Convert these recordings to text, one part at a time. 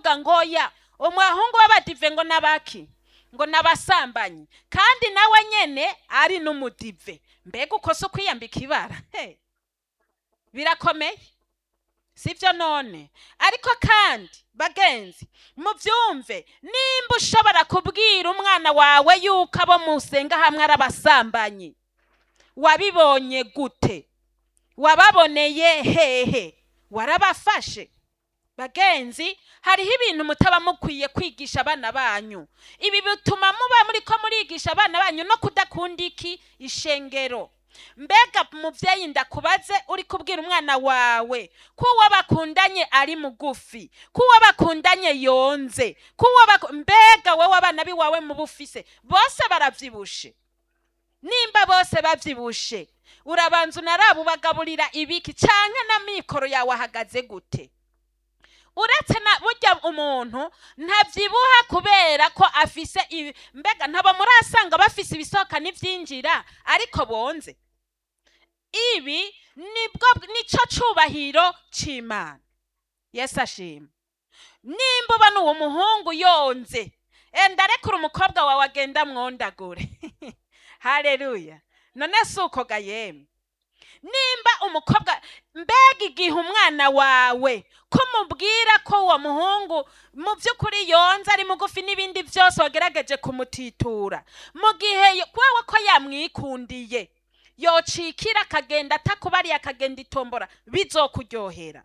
bakavuga ngo ya umuhungu w'abadive ngo n'abaki ngo n'abasambanyi kandi nawe nyene ari n'umudive mbega uko si ukwiyambika ibara He. birakomeye sibyo none ariko kandi bagenzi mubyumve nimba ushobora kubwira umwana wawe yuko abo musenga hamwe ari abasambanyi wabibonye gute wababoneye hehe warabafashe bagenzi hariho ibintu mutaba mukwiye kwigisha abana banyu ibi bituma muba muri ko murigisha abana banyu no kudakunda iki ishengero mbega mubyeyi ndakubaze uri kubwira umwana wawe ko uwo bakundanye ari mugufi ko uwo bakundanye yonze ko uwo baku- mbega wowe abana biwawe mu bufise bose baravyibushe nimba bose bavyibushe urabanza unaraba ubagaburira ibiki canke na mikoro yawe ahagaze gute uretse na burya umuntu ntabyibuha kubera ko afise ibi mbega ntabo murasanga bafise ibisohoka n'ivyinjira ariko bonze ibi nibwo nico cubahiro c'imana yesu ashima nimba ubona uwo muhungu yonze enda rekura umukobwa wawe agenda mwondagure haleluya none si uko ga yemwe nimba umukobwa mbega igihe umwana wawe ko mubwira ko uwo muhungu mu by'ukuri yonze ari mugufi n'ibindi byose wagerageje kumutitura mu gihe wewe ko yamwikundiye yocikira akagenda atakubariye akagenda itombora bizokuryohera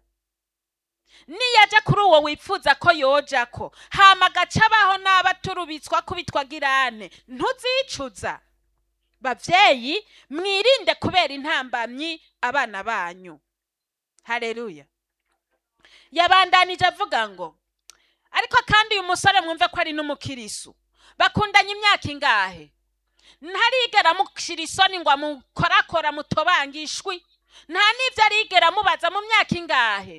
niyaja kuri uwo wifuza ko yoja ko hama agaca abaho n'abaturubitswa kubitwa girane ntuzicuza bavyeyi mwirinde kubera intambamyi abana banyu haleluya yabandanije avuga ngo ariko kandi uyu musore mwumve ko ari n'umukirisu bakundanye imyaka ingahe ntarigera amushira isoni ngo amukorakora mutobange ishwi nta n'ibyo arigera amubaza mu myaka ingahe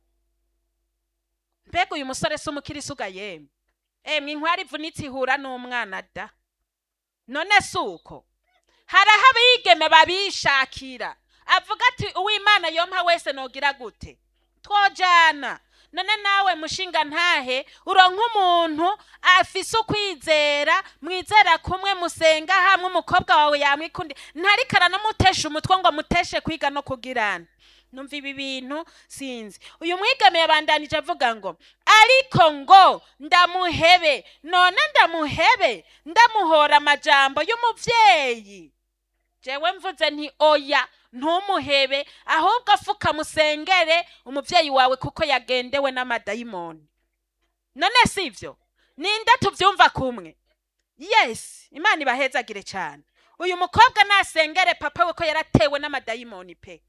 mbega uyu musore si umukirisu ga yemwe emwe inkwari ivunitse ihura n'umwana da none si uko hari aho abigeme babishakira avuga ati uwimana yompa wese nogira gute twojana none nawe mushinga ntahe uronka umuntu afise ukwizera mwizera kumwe musenga hamwe umukobwa wawe yamwikundi ntariko aranamutesha umutwe ngo amuteshe kwiga no kugirana numva ibi bintu sinzi uyu mwigeme yabandanije avuga ngo ariko ngo ndamuhebe none ndamuhebe ndamuhora amajambo y'umuvyeyi jewe mvuze nti oya ntumuhebe ahubwo afuka musengere umuvyeyi wawe kuko yagendewe n'amadayimoni none sivyo ninde tuvyumva kumwe yes imana ibahezagire cyane uyu mukobwa nasengere papa we ko yaratewe n'amadayimoni pe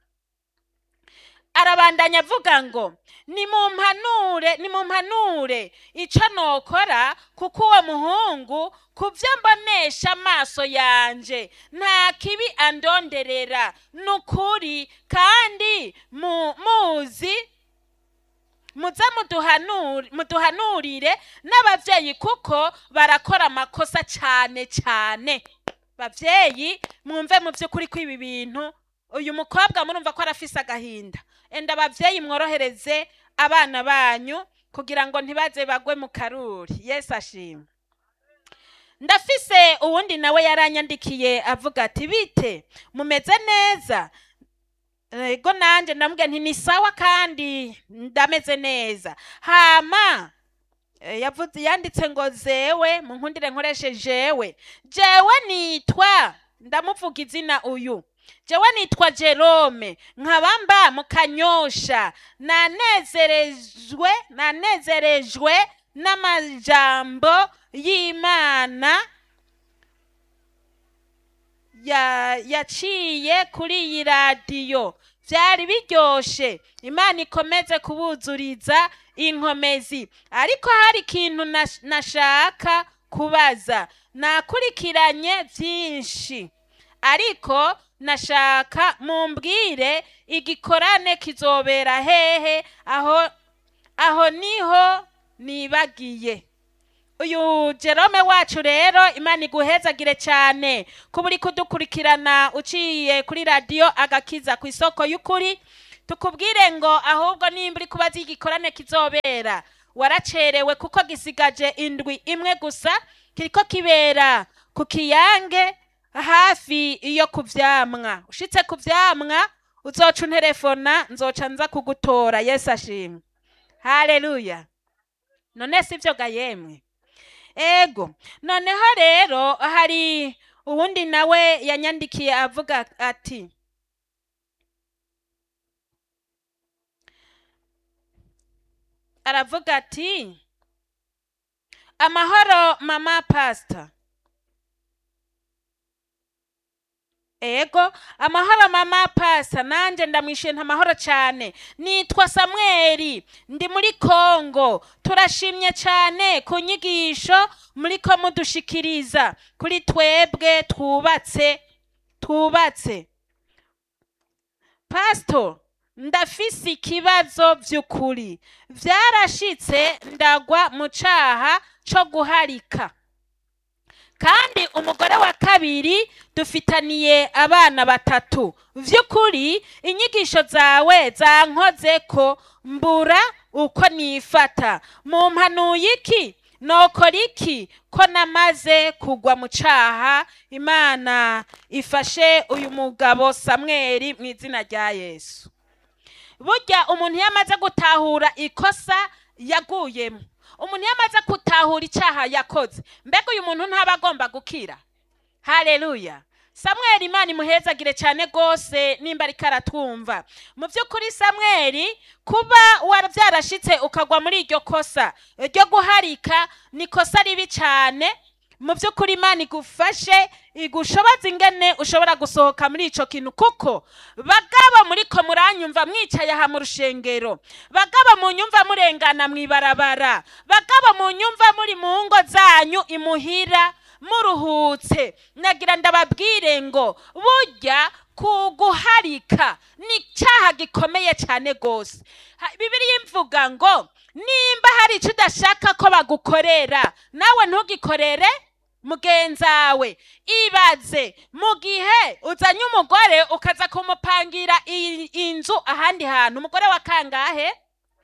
arabandanya avuga ngo nimumpanure nimumpanure ico nokora kuko uwo muhungu ku vyo mbonesha amaso yanje nta kibi andonderera nukuri kandi mu, muzi muze muduhanure- muduhanurire n'abavyeyi kuko barakora amakosa cane cane bavyeyi mwumve mu vy'ukuri kw'ibi bintu uyu mukobwa murumva ko arafise agahinda enda abavyeyi mworohereze abana banyu kugira ngo ntibaze bagwe mu karuri yesu ashima ndafise uwundi nawe yaranyandikiye avuga ati bite mumeze neza ego nanje ndamubwira nti ni sawa kandi ndameze neza hama eh, yavuze yanditse ngo zewe munkundire nkoreshe jewe jewe nitwa ndamuvuga izina uyu jewe nitwa jerome nkaba mba mu kanyosha nanezerejwe nanezerejwe n'amajambo y'imana ya- yaciye kuri iyi radiyo byari biryoshe imana ikomeze kubuzuriza inkomezi ariko hari ikintu nash- nashaka kubaza nakurikiranye byinshi ariko nashaka mumbwire igikorane kizobera hehe aho aho niho nibagiye uyu jerome wacu rero imana iguhezagire cyane kuba uri kudukurikirana uciye kuri radiyo agakiza ku isoko y'ukuri tukubwire ngo ahubwo nimba uri kubaza igikorane kizobera waracerewe kuko gisigaje indwi imwe gusa kiriko kibera ku kiyange hafi iyo ku vyamwa ushitse ku vyamwa uzoca unterefona nzoca nza kugutora yesu ashimwe haleluya none sivyo ga yemwe ego noneho rero hari uwundi nawe yanyandikiye avuga ati aravuga ati amahoro mama pastor ego amahoro mama pasa nanje ndamwishuye nta mahoro cyane nitwa samweli ndi muri kongo turashimye cyane ku nyigisho muriko mudushikiriza kuri twebwe twubatse twubatse pasito ndafise ikibazo by'ukuri byarashitse ndagwa mu caha co guharika kandi umugore wa kabiri dufitaniye abana batatu vy'ukuri inyigisho zawe zankoze ko mbura uko nifata mu mpanuye iki nokora iki ko namaze kugwa mu caha imana ifashe uyu mugabo samweli mu izina rya yesu burya umuntu iyo amaze gutahura ikosa yaguyemo umuntu iyo amaze gutahura icyaha yakoze mbega uyu muntu ntaba agomba gukira hareruya samweli imana imuhezagire cyane rwose nimba ariko aratwumva mu by'ukuri samweli kuba byarashitse ukagwa muri iryo kosa ryo guharika ni ikosa ribi cyane mu by'ukuri imana igufashe igushoboza ingene ushobora gusohoka muri icyo kintu kuko bagabo muri ko muranyumva mwicaye aha mu rushengero bagabo mu nyumva murengana mu ibarabara bagabo mu nyumva muri mu ngo zanyu imuhira muruhutse nagira ndababwire ngo burya kuguharika ni icyaha gikomeye cyane rwose bibiriya imvuga ngo nimba hari icyo udashaka ko bagukorera nawe ntugikorere mugenzawe ibaze mu gihe uzanye umugore ukaza kumupangira inzu ahandi hantu umugore wa kangahe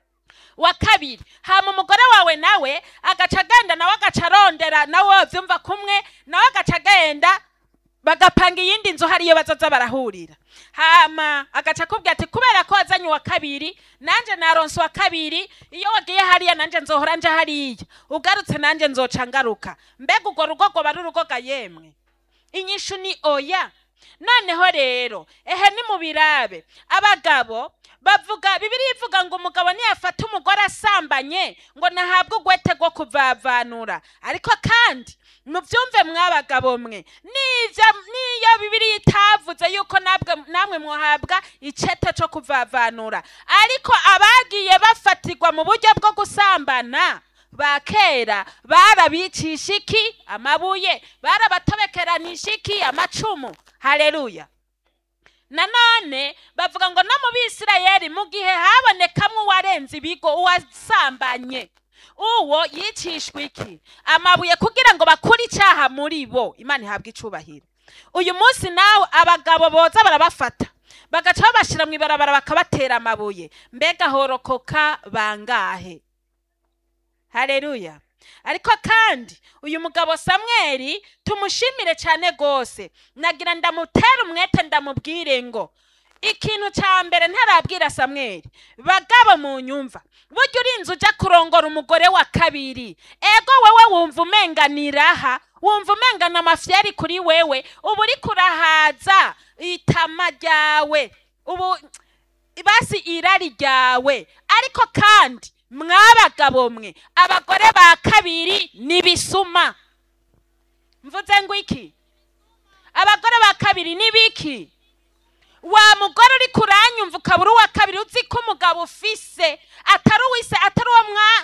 wa kabiri hama umugore wawe nawe agaca agenda nawe agaca arondera nawe wabyumva kumwe nawe agaca agenda bagapanga iyindi nzu hariyo bazaza barahurira hama agaca akubwira ati kubera ko wazanye uwa kabiri nanjye naronse uwa kabiri iyo wagiye hariya nanjye nzohora nje hariya ugarutse nanjye nzoca ngaruka mbega urwo rugo rwoba ari urugo ga yemwe inyishu ni oya noneho rero ehe ni mu birabe abagabo bavuga bibiri ivuga ngo umugabo niyafata umugore asambanye ngo nahabwe ugwete rwo kuvavanura ariko kandi mubyumve mwabagabo mwe niyo bibiri itavuze yuko namwe mwahabwa icete cyo kuvavanura ariko abagiye bafatirwa mu buryo bwo gusambana ba kera barabicisha iki amabuye barabatobekeranije iki amacumu hareruya nanone bavuga ngo no mu bisirayeri mu gihe habonekamwo uwarenze ibigo uwasambanye uwo yicishwa iki amabuye kugira ngo bakure icyaha muri bo imana ihabwa icubahiro uyu munsi nawe abagabo boza barabafata bagaca babashyira mu ibarabara bakabatera amabuye mbega horokoka bangahe hareruya ariko kandi uyu mugabo samweli tumushimire cyane rwose nagira ndamutera umwete ndamubwire ngo ikintu cya mbere ntarabwira samweli bagabo mu nyumva burya urinze ujya kurongora umugore wa kabiri ego wowe wumva umenganiraha wumva umengana amafiyari kuri wewe uba uri kurahaza itama ryawe ubu basi irari ryawe ariko kandi mwabagabo mwe abagore ba kabiri n'ibisuma mvuze ngo iki abagore ba kabiri n'ibiki wa mugore uri kuranyumva ukaba uri uwa kabiri uzi ko umugabo ufise atari uwise atari uwo